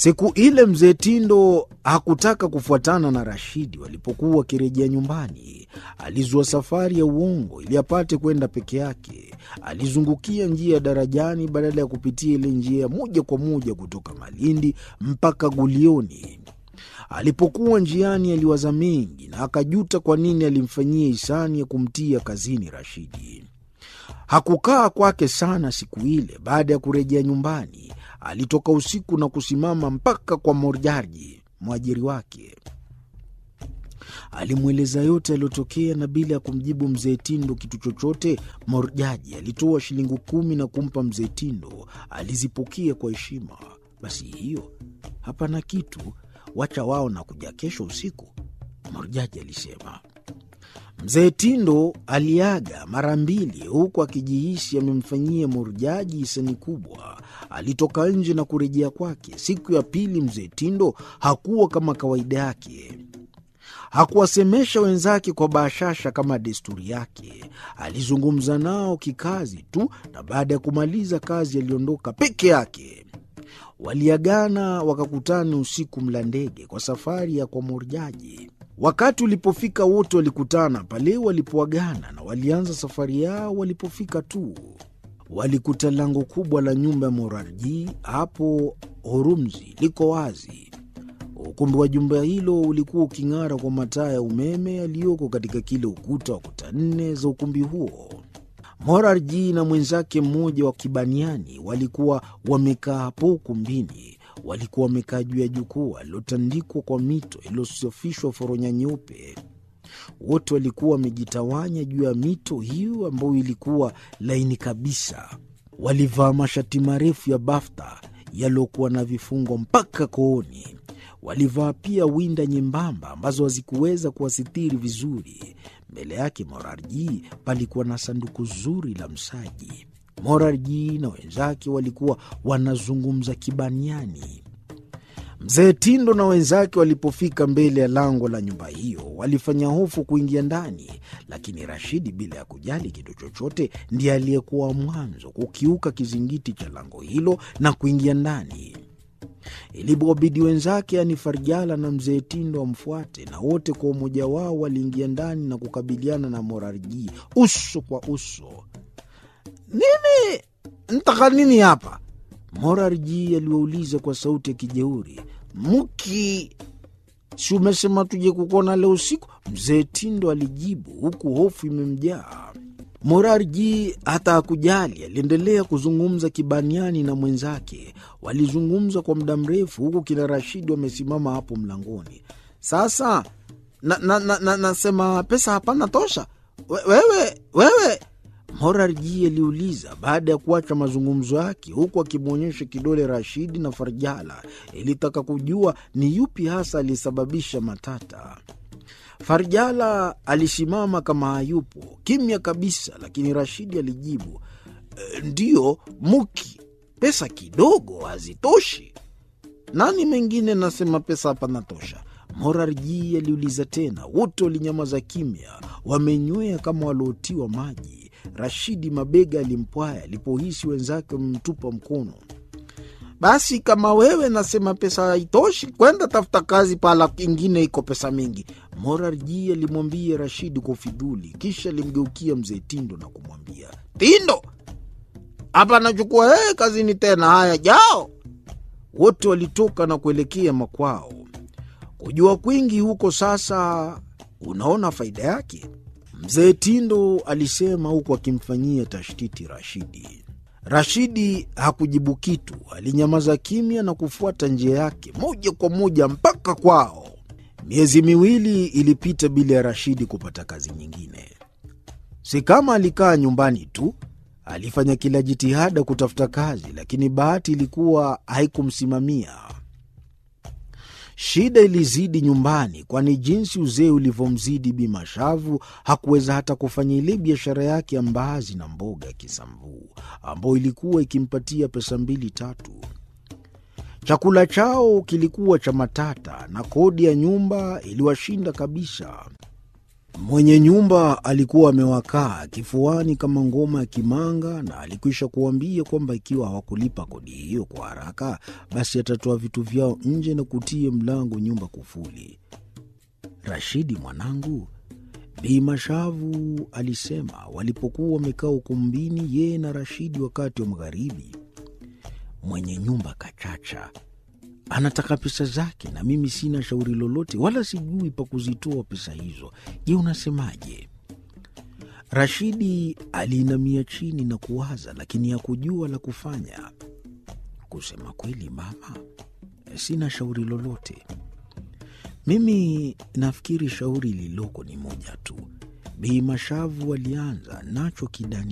Siku ile mzee Tindo hakutaka kufuatana na Rashidi walipokuwa wakirejea nyumbani. Alizua safari ya uongo ili apate kwenda peke yake. Alizungukia njia ya darajani badala ya kupitia ile njia ya moja kwa moja kutoka Malindi mpaka Gulioni. Alipokuwa njiani, aliwaza mengi na akajuta kwa nini alimfanyia hisani ya kumtia kazini Rashidi. Hakukaa kwake sana siku ile. Baada ya kurejea nyumbani, alitoka usiku na kusimama mpaka kwa Morjaji, mwajiri wake. Alimweleza yote yaliyotokea, na bila ya kumjibu mzee Tindo kitu chochote, Morjaji alitoa shilingi kumi na kumpa mzee Tindo. Alizipokea kwa heshima. Basi hiyo hapana kitu, wacha wao na kuja kesho usiku, Morjaji alisema. Mzee Tindo aliaga mara mbili huku akijihisi amemfanyia Morjaji hisani kubwa. Alitoka nje na kurejea kwake. Siku ya pili, mzee Tindo hakuwa kama kawaida yake. Hakuwasemesha wenzake kwa bashasha kama desturi yake. Alizungumza nao kikazi tu, na baada ya kumaliza kazi aliondoka peke yake. Waliagana wakakutana usiku Mlandege kwa safari ya kwa Morjaji. Wakati ulipofika wote walikutana pale walipoagana na walianza safari yao. Walipofika tu walikuta lango kubwa la nyumba ya Morarji hapo Horumzi liko wazi. Ukumbi wa jumba hilo ulikuwa uking'ara kwa mataa ya umeme yaliyoko katika kile ukuta wa kuta nne za ukumbi huo. Morarji na mwenzake mmoja wa Kibaniani walikuwa wamekaa hapo ukumbini. Walikuwa wamekaa juu ya jukwaa lilotandikwa kwa mito iliyosafishwa foronya nyeupe. Wote walikuwa wamejitawanya juu ya mito hiyo ambayo ilikuwa laini kabisa. Walivaa mashati marefu ya bafta yaliyokuwa na vifungo mpaka kooni. Walivaa pia winda nyembamba ambazo hazikuweza kuwasitiri vizuri. Mbele yake Morarji palikuwa na sanduku zuri la msaji. Morarji na wenzake walikuwa wanazungumza Kibaniani. Mzee Tindo na wenzake walipofika mbele ya lango la nyumba hiyo walifanya hofu kuingia ndani, lakini Rashidi bila ya kujali kitu chochote ndiye aliyekuwa mwanzo kukiuka kizingiti cha lango hilo na kuingia ndani. Ilipobidi wenzake, yani Farjala na mzee Tindo wamfuate, na wote kwa umoja wao waliingia ndani na kukabiliana na Morarji uso kwa uso. Nini ntaka nini hapa? Morarji aliwauliza kwa sauti ya kijeuri. Muki, si umesema tuje kukuona leo usiku? Mzee Tindo alijibu huku hofu imemjaa. Morarji hata hakujali, aliendelea kuzungumza Kibaniani na mwenzake. Walizungumza kwa muda mrefu, huku kina Rashidi wamesimama hapo mlangoni. Sasa nasema na, na, na, na pesa hapana tosha. We, wewe wewe Morarji aliuliza baada ya kuacha mazungumzo yake, huku akimwonyesha kidole Rashidi na Farjala. Ilitaka kujua ni yupi hasa aliyesababisha matata. Farjala alisimama kama hayupo, kimya kabisa, lakini Rashidi alijibu e, ndiyo Muki, pesa kidogo hazitoshi. Nani mengine nasema pesa hapana tosha? Morarji aliuliza tena. Wote walinyamaza kimya, wamenywea kama waliotiwa maji. Rashidi mabega alimpwaya alipohisi wenzake wamemtupa mkono. Basi kama wewe nasema pesa haitoshi, kwenda tafuta kazi pahala ingine iko pesa mingi, Morarji alimwambia Rashidi kwa ufidhuli. Kisha alimgeukia mzee Tindo na kumwambia, Tindo, hapa nachukua wewe kazini tena. Haya, jao. Wote walitoka na kuelekea makwao. Kujua kwingi huko sasa, unaona faida yake, mzee Tindo alisema huku akimfanyia tashtiti Rashidi. Rashidi hakujibu kitu, alinyamaza kimya na kufuata njia yake moja kwa moja mpaka kwao. Miezi miwili ilipita bila ya Rashidi kupata kazi nyingine. Si kama alikaa nyumbani tu, alifanya kila jitihada kutafuta kazi, lakini bahati ilikuwa haikumsimamia. Shida ilizidi nyumbani, kwani jinsi uzee ulivyomzidi Bi Mashavu hakuweza hata kufanya ile biashara yake ya mbaazi na mboga ya Kisambuu ambayo ilikuwa ikimpatia pesa mbili tatu. Chakula chao kilikuwa cha matata na kodi ya nyumba iliwashinda kabisa. Mwenye nyumba alikuwa amewakaa kifuani kama ngoma ya kimanga, na alikwisha kuambia kwamba ikiwa hawakulipa kodi hiyo kwa haraka, basi atatoa vitu vyao nje na kutie mlango nyumba kufuli. Rashidi mwanangu, Bi Mashavu alisema walipokuwa wamekaa ukumbini, yeye na Rashidi wakati wa magharibi. Mwenye nyumba kachacha anataka pesa zake, na mimi sina shauri lolote, wala sijui pa kuzitoa pesa hizo. Je, unasemaje? Rashidi aliinamia chini na kuwaza, lakini hakujua la kufanya. Kusema kweli, mama, sina shauri lolote. Mimi nafikiri shauri lililoko ni moja tu. Bi Mashavu alianza nacho kidani